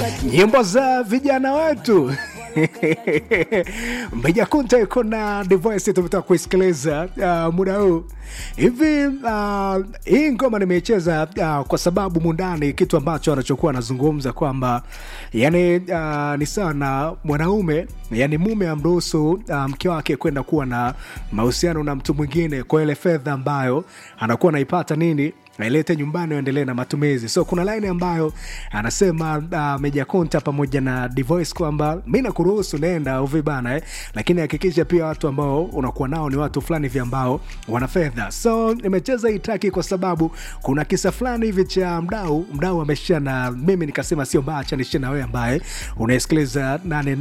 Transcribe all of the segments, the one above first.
nyimbo za vijana wetu Mbeja Kunta iko na device tumetoka kuisikiliza uh, muda huu hivi. Uh, hii ngoma nimeicheza uh, kwa sababu mundani kitu ambacho anachokuwa anazungumza kwamba yani uh, ni sawa na mwanaume yani mume amruhusu uh, mke wake kwenda kuwa na mahusiano na mtu mwingine kwa ile fedha ambayo anakuwa anaipata nini ailete nyumbani aendelee na matumizi so kuna laini ambayo anasema uh, meja konta pamoja na divoice kwamba mi nakuruhusu nenda uvi bana eh? lakini hakikisha pia watu ambao unakuwa nao ni watu fulani hivi ambao wana fedha so nimecheza hii traki kwa sababu kuna kisa fulani hivi cha mdau mdau ameshia na mimi nikasema sio mbaya cha nishie na wewe ambaye unaisikiliza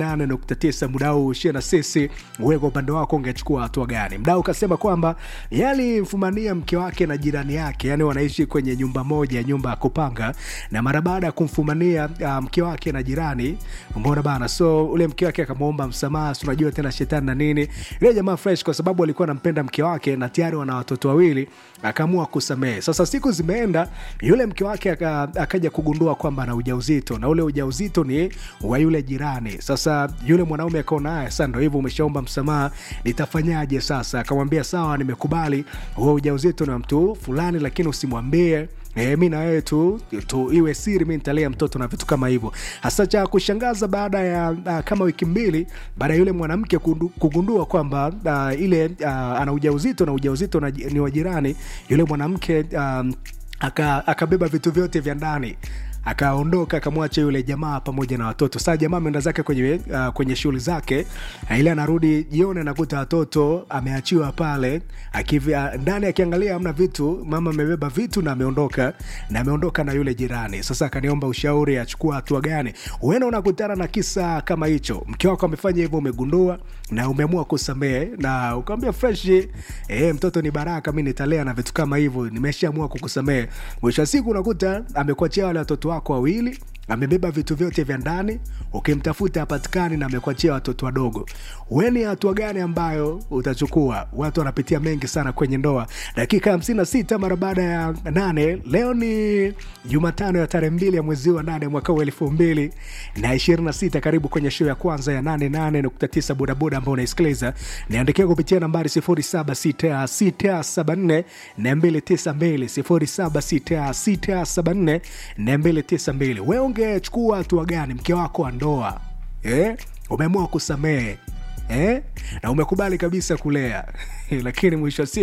88.9 mdau ushie na sisi wewe kwa upande wako ungechukua hatua gani mdau kasema kwamba yalimfumania mke wake na jirani yake yani wana wanaishi kwenye nyumba moja nyumba ya kupanga na mara baada ya kumfumania uh, mke wake na jirani mbona bana so ule mke wake akamwomba msamaha unajua tena shetani na nini ile jamaa fresh kwa sababu alikuwa anampenda mke wake na tayari wana watoto wawili akaamua kusamehe sasa siku zimeenda yule mke wake akaja kugundua kwamba ana ujauzito na ule ujauzito ni wa yule jirani sasa yule mwanaume akaona haya sasa ndo hivyo umeshaomba msamaha nitafanyaje sasa akamwambia sawa nimekubali huo ujauzito ni wa mtu fulani lakini usimwambie E, mi na wewe tu, tu iwe siri mi nitalea mtoto na vitu kama hivyo hasa cha kushangaza baada ya uh, kama wiki mbili baada ya yule mwanamke kugundua kwamba uh, ile uh, ana ujauzito na ujauzito na, ni wa jirani yule mwanamke um, akabeba aka vitu vyote vya ndani akaondoka akamwacha yule jamaa pamoja na watoto saa jamaa ameenda zake kwenye, uh, kwenye shughuli zake ili anarudi jioni anakuta watoto ameachiwa pale akivya, ndani akiangalia amna vitu mama amebeba vitu na ameondoka na ameondoka na yule jirani sasa akaniomba ushauri achukua hatua gani huenda unakutana na kisa kama hicho mke wako amefanya hivyo umegundua na umeamua kusamehe na ukamwambia fresh eh, mtoto ni baraka mi nitalea na vitu kama hivyo nimeshaamua kukusamehe mwisho wa siku unakuta amekuachia wale watoto wako wawili amebeba vitu vyote vya ndani ukimtafuta hapatikani na amekuachia watoto wadogo weni hatua gani ambayo utachukua watu wanapitia mengi sana kwenye ndoa dakika hamsini na sita mara baada ya nane leo ni jumatano ya tarehe mbili ya mwezi wa nane mwaka huu elfu mbili na ishirini na sita karibu kwenye show ya kwanza ya nane nane nukta tisa bodaboda ambao unaisikiliza niandikia kupitia nambari sifuri saba sita sita saba nne na mbili tisa mbili sifuri saba sita sita saba nne na mbili tisa mbili wewe ungechukua hatua gani mke wako wa ndoa eh? umeamua kusamehe eh? na umekubali kabisa kulea lakini mwisho